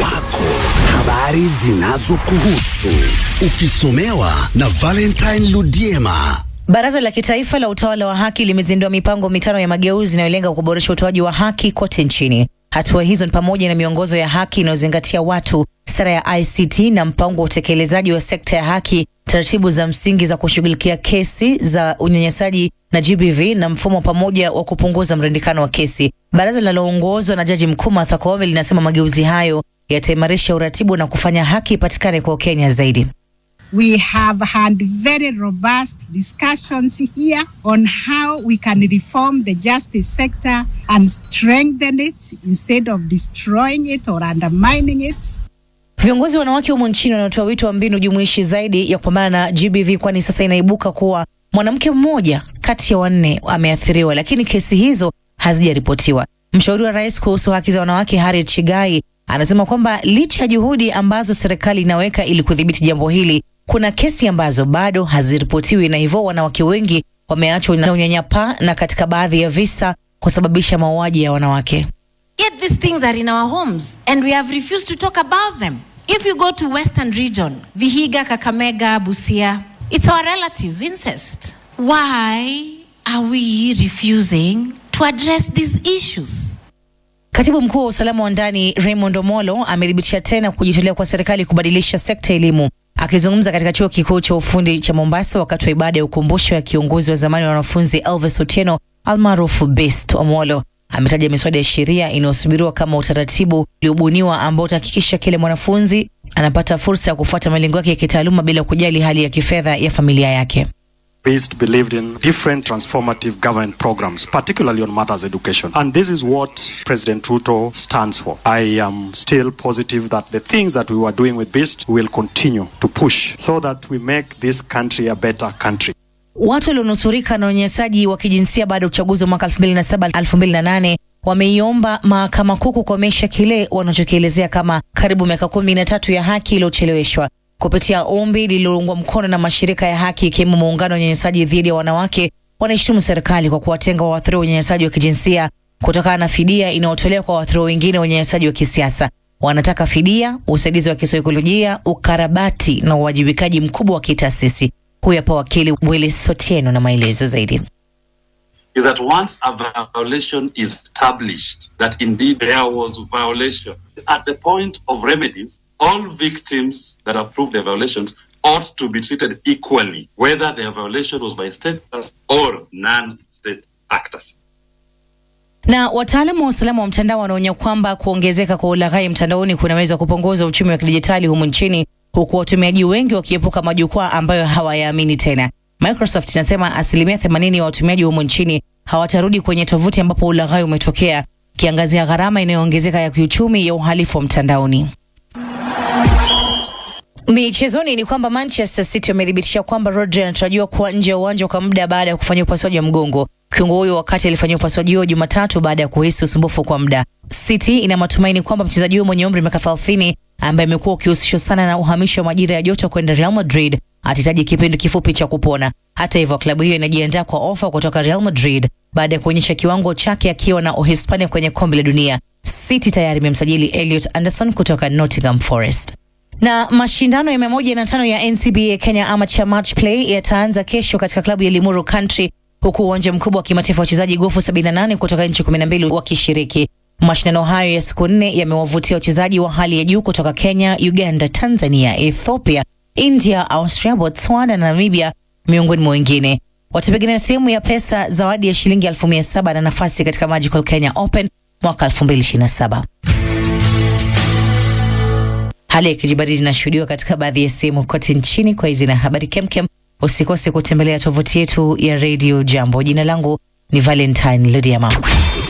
wako, habari zinazokuhusu, ukisomewa na Valentine Ludiema. Baraza la Kitaifa la Utawala wa Haki limezindua mipango mitano ya mageuzi inayolenga kuboresha utoaji wa haki kote nchini. Hatua hizo ni pamoja na miongozo ya haki inayozingatia watu, sera ya ICT na mpango wa utekelezaji wa sekta ya haki, taratibu za msingi za kushughulikia kesi za unyanyasaji na GBV na mfumo pamoja wa kupunguza mrundikano wa kesi. Baraza linaloongozwa na Jaji Mkuu Martha Koome linasema mageuzi hayo yataimarisha uratibu na kufanya haki ipatikane kwa Wakenya zaidi. We have had very robust discussions here on how we can reform the justice sector and strengthen it instead of destroying it or undermining it. Viongozi wanawake humu nchini wanatoa wito wa mbinu jumuishi zaidi ya kupambana na GBV, kwani sasa inaibuka kuwa mwanamke mmoja kati ya wanne ameathiriwa, lakini kesi hizo hazijaripotiwa. Mshauri wa rais kuhusu haki za wanawake Harriet Chigai anasema kwamba licha ya juhudi ambazo serikali inaweka ili kudhibiti jambo hili, kuna kesi ambazo bado haziripotiwi, na hivyo wanawake wengi wameachwa na unyanyapaa na katika baadhi ya visa kusababisha mauaji ya wanawake. Yet these things are in our homes and we have refused to talk about them. If you go to Western region, Vihiga, Kakamega, Busia, it's our relatives, incest. Why are we refusing to address these issues? Katibu mkuu wa usalama wa ndani Raymond Omolo amethibitisha tena kujitolea kwa serikali kubadilisha sekta ya elimu. Akizungumza katika chuo kikuu cha ufundi cha Mombasa wakati wa ibada ya ukumbusho ya kiongozi wa zamani wa wanafunzi Elvis Otieno almaarufu BEST, Omolo ametaja miswada ya sheria inayosubiriwa kama utaratibu uliobuniwa ambao utahakikisha kile mwanafunzi anapata fursa ya kufuata malengo yake ya kitaaluma bila kujali hali ya kifedha ya familia yake. Beast believed in different transformative government programs, particularly on matters education. And this is what President Ruto stands for. I am still positive that the things that we were doing with Beast will continue to push so that we make this country a better country. Watu walionusurika na unyanyasaji wa kijinsia baada ya uchaguzi wa mwaka 2007 2008 wameiomba mahakama kuu kukomesha kile wanachokielezea kama karibu miaka kumi na tatu ya haki iliyocheleweshwa. Kupitia ombi lililoungwa mkono na mashirika ya haki ikiwemo muungano wa unyanyasaji dhidi ya wanawake, wanaishutumu serikali kwa kuwatenga waathiriwa wa unyanyasaji wa kijinsia kutokana na fidia inayotolewa kwa waathiriwa wengine wa unyanyasaji wa kisiasa. Wanataka fidia, usaidizi wa kisaikolojia, ukarabati na uwajibikaji mkubwa wa kitaasisi. Huyu hapa wakili Willis Sotieno na maelezo zaidi. is that once a violation is established that indeed there was violation, at the point of remedies, all victims that have proved their violations ought to be treated equally, whether their violation was by state actors or non-state actors. Na wataalamu wa usalama wa mtandao wanaonya kwamba kuongezeka kwa ulaghai mtandaoni kunaweza kupunguza uchumi wa kidijitali humu nchini, huku watumiaji wengi wakiepuka majukwaa ambayo hawayaamini tena. Microsoft inasema asilimia 80 ya watumiaji humu nchini hawatarudi kwenye tovuti ambapo ulaghai umetokea, kiangazia gharama inayoongezeka ya kiuchumi ya uhalifu wa mtandaoni. Michezoni ni kwamba Manchester City wamethibitisha kwamba Rodri anatarajiwa kuwa nje ya uwanja kwa muda baada ya kufanyia upasuaji wa mgongo. Kiungo huyo wakati alifanyia upasuaji huo Jumatatu baada ya kuhisi usumbufu kwa muda. City ina matumaini kwamba mchezaji huyo mwenye umri wa miaka 30 ambaye amekuwa ukihusishwa sana na uhamisho wa majira ya joto kwenda Real Madrid atahitaji kipindi kifupi cha kupona. Hata hivyo, klabu hiyo inajiandaa kwa ofa kutoka Real Madrid baada ya kuonyesha kiwango chake akiwa na Uhispania kwenye kombe la dunia. City tayari imemsajili Elliot Anderson kutoka Nottingham Forest. Na mashindano ya mia moja na tano ya NCBA Kenya Amateur Match Play yataanza kesho katika klabu ya Limuru Country, huku uwanja mkubwa wa kimataifa wachezaji gofu 78 kutoka nchi 12 wakishiriki. Mashindano hayo ya siku nne yamewavutia wachezaji wa hali ya juu kutoka Kenya, Uganda, Tanzania, Ethiopia, India, Austria, Botswana na Namibia miongoni mwa wengine. Watapigania sehemu ya pesa zawadi ya shilingi elfu mia saba na nafasi katika Magical Kenya Open mwaka 2027. Hali ya kijibaridi inashuhudiwa katika baadhi ya sehemu kote nchini. Kwa hizi na habari kemkem, usikose kutembelea tovuti yetu ya Radio Jambo. Jina langu ni Valentine Ludiama.